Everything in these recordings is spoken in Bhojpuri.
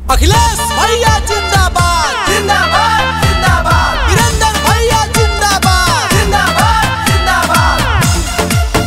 अखिलेश भैया जिंदाबाद जिंदाबाद जिंदाबाद वीरेंद्र भैया जिंदाबाद जिंदाबाद जिंदाबाद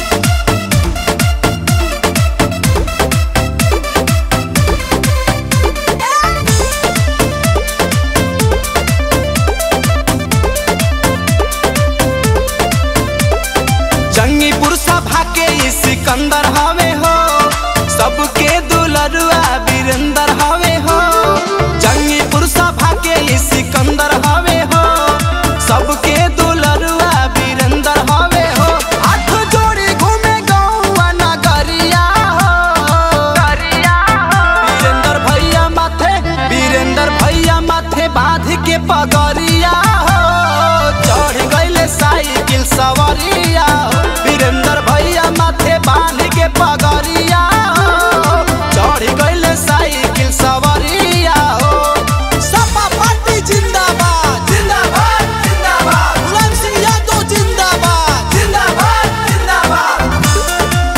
जंगीपुर सभा के ई सिकंदर हवे हो सबके दुलरुआ वीरेंद्र हवे हो जंगीपुर सभा के ई सिकंदर हवे हो सबके दुलरुआ वीरेंद्र हवे हो हाथ जोड़ी घूमे गौवा नगरिया हो वीरेंद्र भैया माथे वीरेंद्र भैया माथे बांध के पगरिया हो चढ़ गईले साइकिल सवरिया हो वीरेंद्र भैया माथे बांध के पगरिया हो चढ़ गईले साइकिल सवरिया हो सपा पार्टी जिंदाबाद जिंदाबाद जिंदाबाद मुलायम सिंह यादव जिंदाबाद जिंदाबाद जिंदाबाद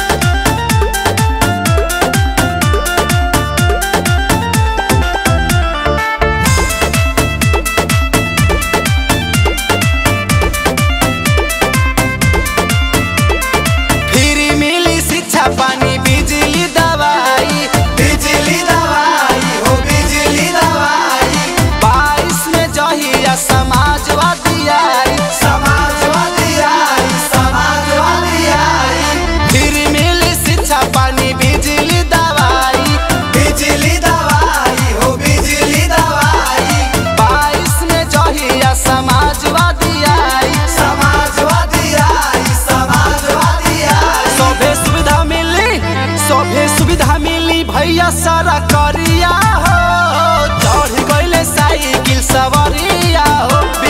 फ्री मिली शिक्षा पानी बिजली दवाई बिजली दवाई हो बिजली दवाई बाईस में जहिया समाजवादी आई समाजवादी आई समाजवादी आई फ्री मिली शिक्षा पानी बिजली दवाई बिजली दवाई हो बिजली दवाई बाईस में जहिया समाजवादी आई समाजवादी आई समाजवादी आई सभे सुविधा मिली सभे सुविधा मिली भैया सारा करिया हो चढ़ गईले साइकिल सवरिया हो